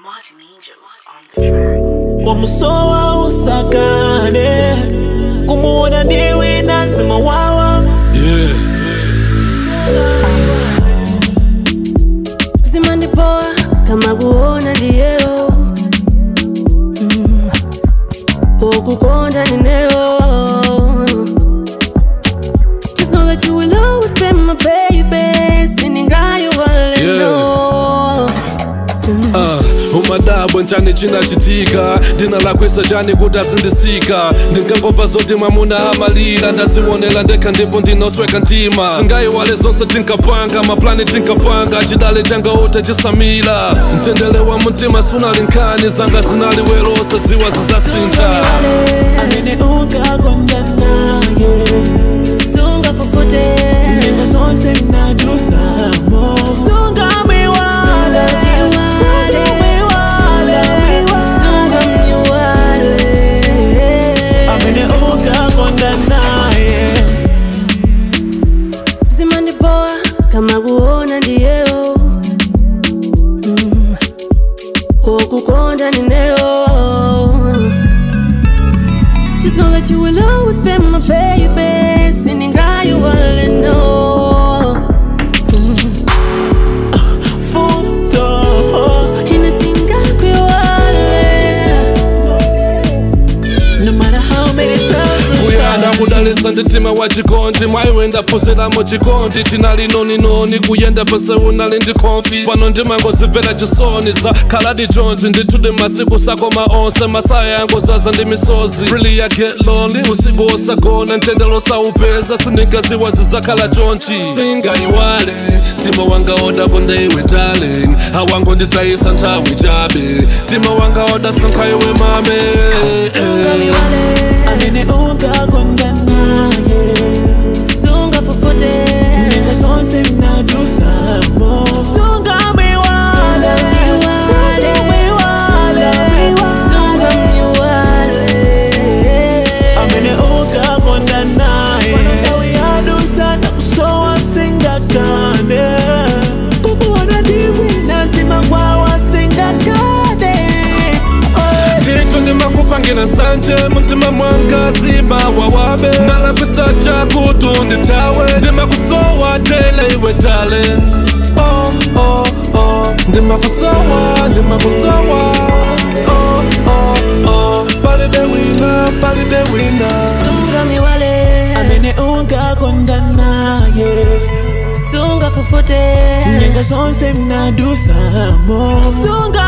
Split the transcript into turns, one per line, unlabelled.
Martin Angels on the track.
wamusowa usakane kumuona ndiwe nazima wawa
Yeah.
zimandipoa kama kuona ndiyeo mm. okukonda nineo Just know that you will always be my baby siningayo waleno
Uh, umadabo nchani chinachitika ndina lakwisa chani kuti asindisika ndingangobva zoti mwamuna amalira ndazionera ndekha ndipo ndinosweka mtima singayiwale zonse tinkapanga maplani tinkapanga chidale changa ute chisamira mtendere wa mtima sunali nkhani zanga zinali werose ziwa zizasintha
amene ukakonda naye
sungafufute
nyengo zonse mnadusamo sungamwiwale amene ukakonda naye
zimandipoa kama kuona ndiyeo mm. okukonda nineo Just know that you will always be my baby siningayo waleno
futo
inasingakwewale
no matter how many times we
kuyana
try.
kudalisa nditima wa chikondi mwayiwenda phunziramo chikondi tinali noninoni kuyenda pese unali ndi konfi pano ndimangozimvera chisoni za khaladi jonji ndithuti masiku sakoma onse masaya yangu zaza ndi misozi really I get lonely usiku osagona mtendelo saupeza sindingaziwa zizakhala chonchi singayiwale mtima wanga oda konde iwe darling awango nditayisa nthawi chabe mtima wanga oda sankhaiwe mame
sungamiwale
amene ukakonda naye
sungafufute
nyengo zonse mnadusamo sungamwiwale amene ukakonda naye nthawi yadusa nakusowa singakane kukuona ndimwe nazima kwawa singakane
ndithu ndimakupangira nsanje mumtima mwanga zima wawabe ndalakwisa chakutu ndithawe ndimakusowa tele iwe tale oh, oh, oh. ndimakusowa ndimakusowa oh, oh, oh. palibe wina palibe wina
sungamiwale
amene ukakonda naye
sungafufute
nyengo zonse mnadusamo sunga